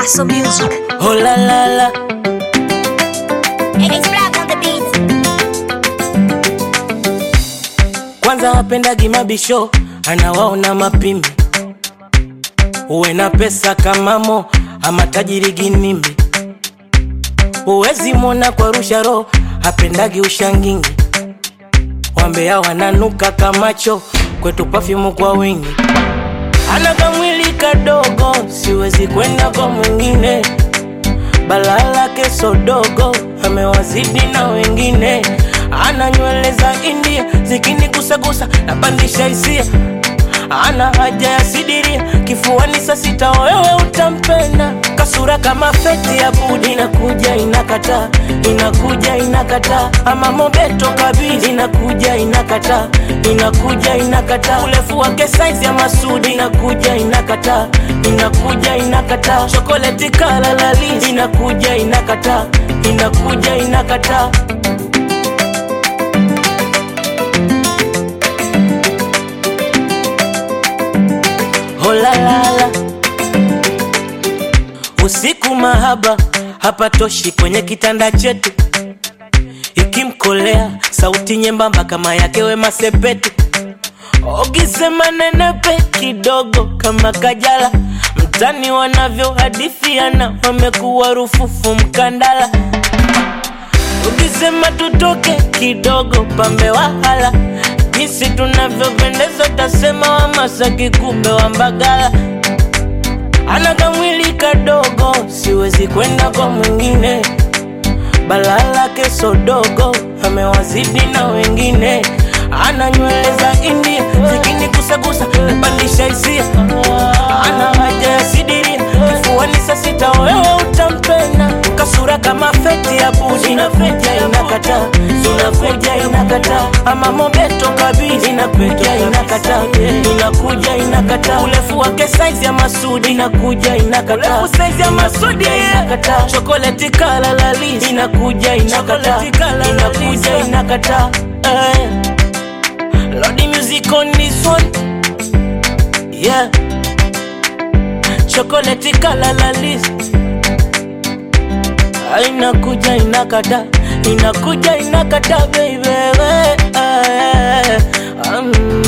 Paso Music. Oh la la la, It's Black on the beat. kwanza wapendagi mabisho, anawaona mapimbi, uwe na pesa kama Mo ama tajiri ginimbi, uwezi mwona kwa rusha roho, hapendagi ushangingi, wambea wananuka kamacho, kwetu pafyumu kwa wingi, ana kamwili kadogo, siwezi kwenda kwa mwingine balaa lake sodogo amewazidi na wengine, ana nywele za India zikinigusagusa napandisha hisia, ana haja ya sidiria kifuani saa sita, wewe utampenda kasura kama feti ya budi, inakuja inakataa, inakuja inakataa, ama mobeto kabisa, inakuja inakataa, inakuja inakataa, urefu wake saizi ya Masudi, inakuja inakataa, inakuja inakataa, chokoleti kala lalisi, inakuja inakataa, inakuja inakataa. Oh la la la. Usiku mahaba hapatoshi kwenye kitanda chetu, ikimkolea sauti nyembamba kama yake Wema Sepetu, ukisema nenepe kidogo kama Kajala, mtani wanavyohadithiana wamekuwa rufufu mkandala, ukisema tutoke kidogo pambe wahala, jinsi tunavyopendeza utasema wa Masaki kumbe wa Mbagala ana kamwili kadogo, siwezi kwenda kwa mwingine. Balaa lake sodogo, amewazidi na wengine. Ana nywele za India zikinigusagusa, napandisha hisia. Ana haja ya sidiria kifuani saa sita, wewe utampenda. Kasura kama feti ya budi, inakuja inakataa, inakuja inakataa. Ama mobeto kabisa, inakuja inakataa, inakuja inakataa. Urefu wake saizi ya Masudi, inakuja inakataa, urefu saizi ya Masudi inakataa. Chokoleti kala lalisi, inakuja inakataa, inakuja inakataa. Eh. Lordy music on this one, yeah. Chocolate kala la list inakuja inakata inakuja inakata baby eh, eh, um,